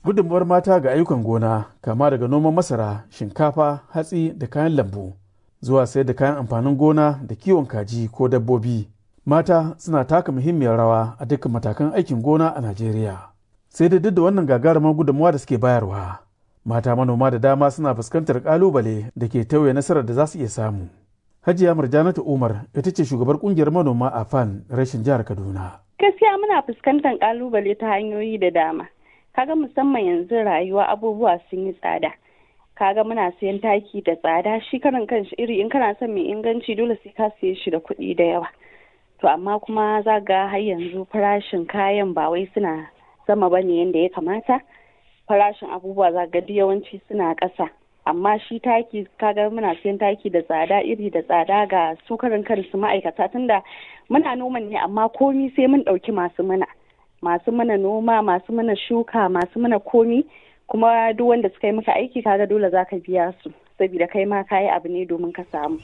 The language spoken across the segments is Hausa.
gudunmuwar mata ga ayyukan gona kama daga noman masara shinkafa hatsi da kayan lambu zuwa sayar da kayan amfanin gona da kiwon kaji ko dabbobi mata suna taka muhimmiyar rawa a dukkan matakan aikin gona a najeriya sai da duk da wannan gagarumar gudunmuwa da suke bayarwa mata manoma da dama suna fuskantar kalubale da ke tauye nasarar da za su iya samu hajiya murjanatu umar ita ce shugabar kungiyar manoma a fan rashin jihar kaduna gaskiya muna fuskantar kalubale ta hanyoyi da dama kaga musamman yanzu rayuwa abubuwa sun yi tsada kaga muna siyan taki da tsada shi karan kanshi iri in kana son mai inganci dole sai ka siye shi da kuɗi da yawa to amma kuma za ga har yanzu farashin kayan ba wai suna sama bane yadda ya kamata farashin abubuwa za ga yawanci suna ƙasa amma shi taki kaga muna siyan taki da tsada iri da tsada ga su karan kansu ma'aikata tunda muna noman ne amma komi sai mun ɗauki masu mana masu mana noma masu mana shuka masu mana komi kuma duk wanda suka yi maka aiki kaga dole za ka biya su saboda kai ma kayi abu ne domin ka samu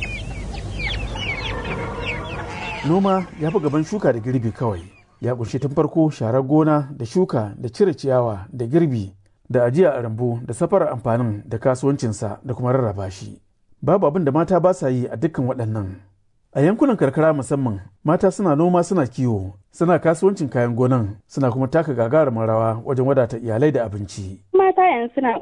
noma ya fi gaban shuka da girbi kawai ya kunshi tun farko sharar gona da shuka da cire ciyawa da girbi da ajiya a rambu da safarar amfanin da kasuwancinsa da kuma rarraba shi babu abin da mata ba sa yi a dukkan waɗannan a yankunan karkara musamman mata suna noma suna kiwo suna kasuwancin kayan gonan suna kuma taka gagarumin rawa wajen wadata iyalai da abinci mata yanzu suna